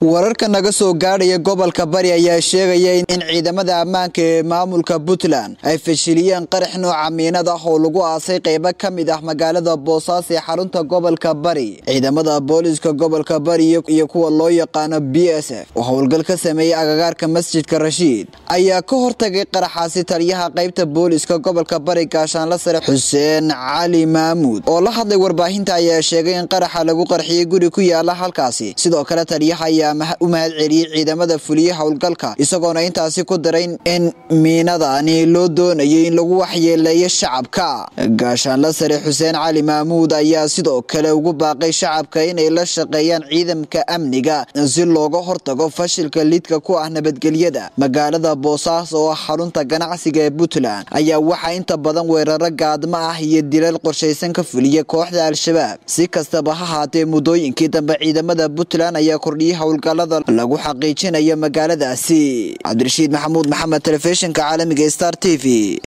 wararka naga soo gaadhaya gobolka bari ayaa sheegaya in ciidamada ammaanka ee maamulka puntland ay fashiliyeen qarax nooca miinad ah oo lagu aasay qeybo ka mid ah magaalada boosaaso ee xarunta gobolka bari ciidamada booliska gobolka bari iyo kuwa loo yaqaano b s f oo howlgal ka sameeyey agagaarka masjidka rashiid ayaa ka hortagay qaraxaasi taliyaha qeybta booliska gobolka bari gaashaanla sare xuseen cali maamuud oo la hadlay warbaahinta ayaa sheegay in qaraxa lagu qarxiyey guri ku yaala halkaasi sidoo kale taliyaha ayaa u mahad celiyey ciidamada fuliye howlgalka isagoona intaasi ku daray in miinadani loo doonayay in lagu waxyeeleeyo shacabka gaashaanla sare xuseen cali maamuud ayaa sidoo kale ugu baaqay shacabka inay la shaqeeyaan ciidamka amniga si looga hortago fashilka lidka ku ah nabadgelyada magaalada boosaaso oo ah xarunta ganacsiga ee puntland ayaa waxaa inta badan weeraro gaadmo ah iyo dilal qorshaysan ka fuliya kooxda al-shabaab si kastaba ha haatee muddooyinkii dambe ciidamada puntland ayaa kordhiyay howlgalada lagu xaqiijinayo magaaladaasi cabdirashiid maxamuud maxamed telefishinka caalamiga star t v